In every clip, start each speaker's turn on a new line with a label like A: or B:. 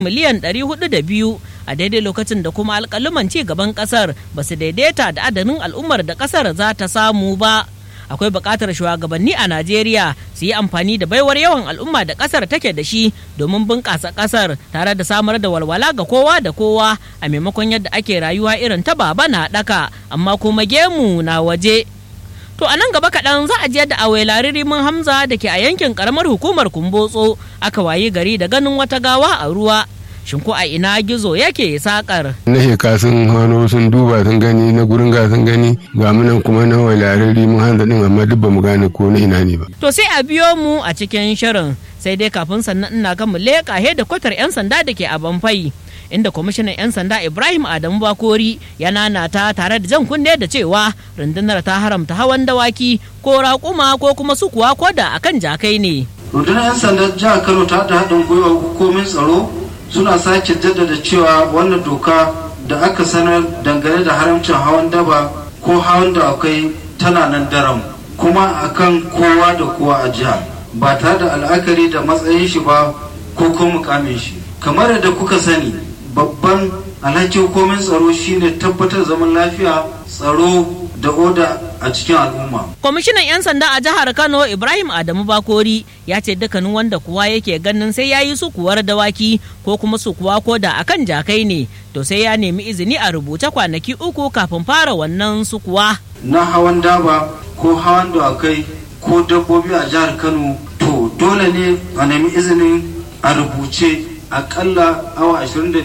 A: miliyan 402 a daidai lokacin da kuma alƙaluman ci gaban ƙasar ba su daidaita da adadin al'ummar da ƙasar za ta samu ba. akwai buƙatar shugabanni a Najeriya su yi amfani da baiwar yawan al'umma da ƙasar take da shi domin bunƙasa ƙasar tare da samar da walwala ga kowa da kowa a maimakon yadda ake rayuwa irin ta baba na ɗaka amma kuma gemu na waje. To a nan gaba kaɗan za a je da awelari rimin Hamza da ke a yankin ƙaramar hukumar Kumbotso aka wayi gari da ganin wata gawa a ruwa. shin ko a ina gizo yake sakar
B: na sheka sun hano sun duba sun gani na gurin ga sun gani ga munan kuma na walarari mun hanza din amma duk ba mu gane ko na ina ne ba
A: to sai a biyo mu a cikin shirin sai dai kafin sannan ina ga mu leƙa he da kwatar yan sanda da ke a banfai inda kwamishinan 'yan sanda ibrahim adamu bakori ya nanata tare da jan kunne da cewa rundunar ta haramta hawan dawaki ko raƙuma ko kuma sukuwa ko da akan jakai ne
C: rundunar 'yan sandan jihar kano ta haɗa haɗin gwiwa hukumomin tsaro suna sake jaddada cewa wannan doka da aka sanar dangane da haramcin hawan daba ko hawan da akwai tana nan daram kuma akan kowa da kowa a jiha ba tare da al'akari da matsayin shi ba ko ko mukamin shi kamar yadda kuka sani babban alhaki hukumin tsaro shine tabbatar zaman lafiya tsaro da oda a cikin al'umma.
A: Kwamishinan 'yan sanda a jihar Kano Ibrahim Adamu Bakori ya ce dukkanin wanda kuwa yake ganin sai ya yi sukuwar dawaki ko kuma sukuwa ko da akan jakai ne to sai ya nemi izini a rubuce kwanaki uku kafin fara wannan sukuwa.
C: Na hawan daba ko hawan dawakai ko dabbobi a jihar Kano to dole ne a nemi izinin a rubuce akalla awa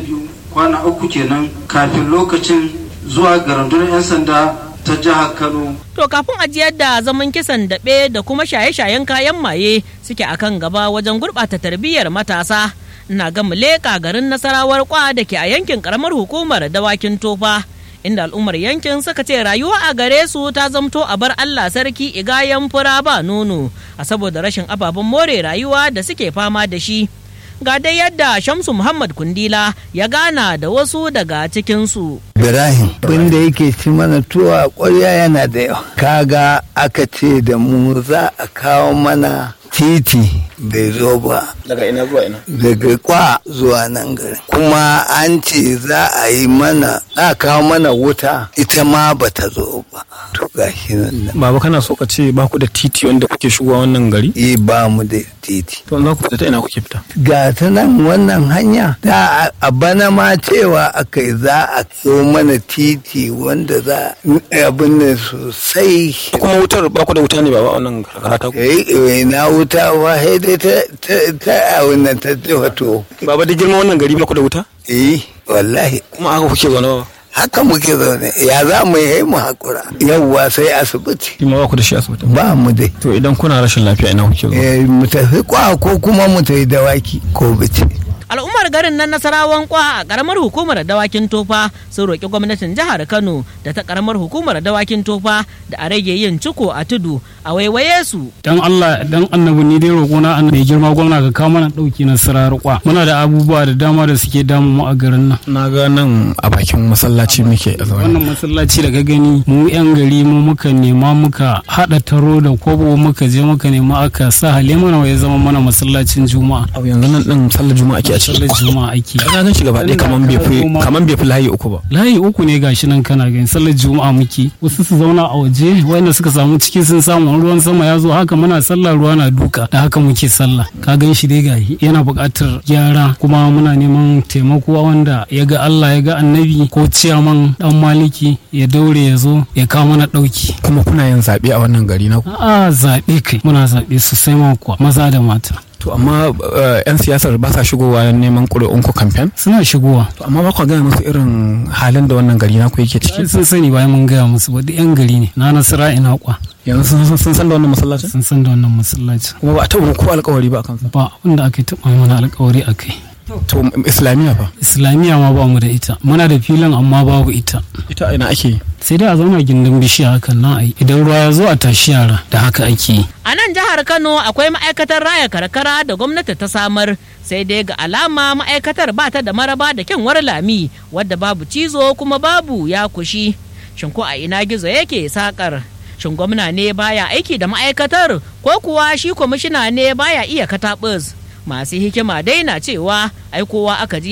C: 22 kwana uku kenan kafin lokacin zuwa ga rundunar 'yan sanda ta jihar Kano.
A: To kafin ajiyar da zaman kisan daɓe da kuma shaye-shayen kayan maye suke akan gaba wajen gurɓata tarbiyyar matasa. Ina ga leƙa garin nasarawar kwa da ke a yankin ƙaramar hukumar dawakin tofa. Inda al'ummar yankin suka ce rayuwa a gare su ta zamto a bar Allah sarki igayen fura ba nono a saboda rashin ababen more rayuwa da suke fama da shi. ga dai yadda Shamsu Muhammad Kundila ya gana da wasu daga cikinsu.
D: Ibrahim, wanda yake ci mana tuwa ƙwarya yana da yawa. Kaga aka ce da mu za a kawo mana titi bai zo ba.
E: Daga ina zuwa ina?
D: Daga kwa zuwa nan gari. Kuma an ce za a yi mana, a kawo mana wuta ita ma ba ta zo ba. To gashi nan.
E: Baba kana so ka ce ba ku da titi wanda kuke shigowa wannan gari?
D: Eh ba mu da titi.
E: To za ku fita ta ina kuke fita?
D: Ga ta nan wannan hanya da a bana ma cewa aka yi za a so mana titi wanda za abin nan sosai.
E: Kuma wutar ba ku da wuta ne ba wannan karkara ta ku?
D: Eh na wuta wa dai ta ta a wannan ta wato.
E: Baba da girma wannan gari ba ku da wuta?
D: Eh wallahi.
E: Kuma aka kuke zaune ba?
D: haka muke zaune ya za mu yi mu hakura yawwa sai asibiti
E: Kima ba ku da shi asibiti?
D: ba mu dai
E: To idan kuna rashin lafiya ina kuke zuwa?
D: Eh, mu tafi kwa ko kuma mu tafi dawaki ko bici
A: al'ummar garin nan nasarawan kwa a karamar hukumar dawakin tofa sun roƙi gwamnatin jihar kano da ta karamar hukumar dawakin tofa da a rage yin ciko a tudu a waiwaye su
F: dan Allah dan annabi ni dai roƙona an mai girma gwamna ka kawo mana ɗauki na sirarwa muna da abubuwa da dama da suke damu mu a garin nan
E: Na ga nan a bakin masallaci muke a zaune.
F: wannan masallaci da ka gani mu yan gari mu muka nema muka haɗa taro da kobo muka je muka nema aka sa halimana ya zama mana masallacin juma'a
E: Abu yanzu nan din sallar juma'a ake a ciki.
F: sallar juma'a ake
E: Ka gan shi gaba ɗaya kaman bai fi kaman bai fi layi uku ba.
F: layi uku ne gashi nan kana gani sallar juma'a muke wasu su zauna a waje wanda suka samu ciki sun samu ruwan sama ya zo haka muna sallah ruwa na duka da haka muke sallah ka gan shi dai gashi yana buƙatar gyara kuma muna neman taimako wanda ya ga Allah ya ga annabi ko ciyaman dan maliki ya daure ya zo ya kawo mana ɗauki
E: Kuma kuna yin zaɓe a wannan gari na ku.
F: a zaɓe kai muna zaɓe sosai ma kuwa maza da mata
E: To amma eh, 'yan siyasar ba sa shigowa neman ƙuri'un ku kamfen?
F: suna shigowa
E: To amma ba ku gaya musu irin halin da wannan gari na ku yake ciki.
F: sun sani bayan mun gaya musu ba duk yan gari ne na nasara ina kwa
E: Yanzu sun san- sun san da wannan masallacin?
F: sun san da wannan masallacin
E: Kuma ba a taɓa ko alƙawari ba a kansa.
F: ba abinda aka taɓa mana alkawari a kai
E: To islamiyya fa?
F: islamiyya ma ba mu da ita muna da filin amma babu ita
E: Ita a ina ake yi?
F: sai dai a zauna gindin bishiya hakan nan ai idan ruwa ya zo a tashi yara da haka ake yi
A: a nan jihar kano akwai ma'aikatar raya karkara da gwamnati ta samar sai dai ga alama ma'aikatar ba ta da maraba da kyanwar lami wadda babu cizo kuma babu ya kushi shin ko a ina gizo yake sakar shin gwamna ne baya aiki da ma'aikatar ko kuwa shi kwamishina ne baya iya katabus masu hikima dai na cewa ai kowa aka ji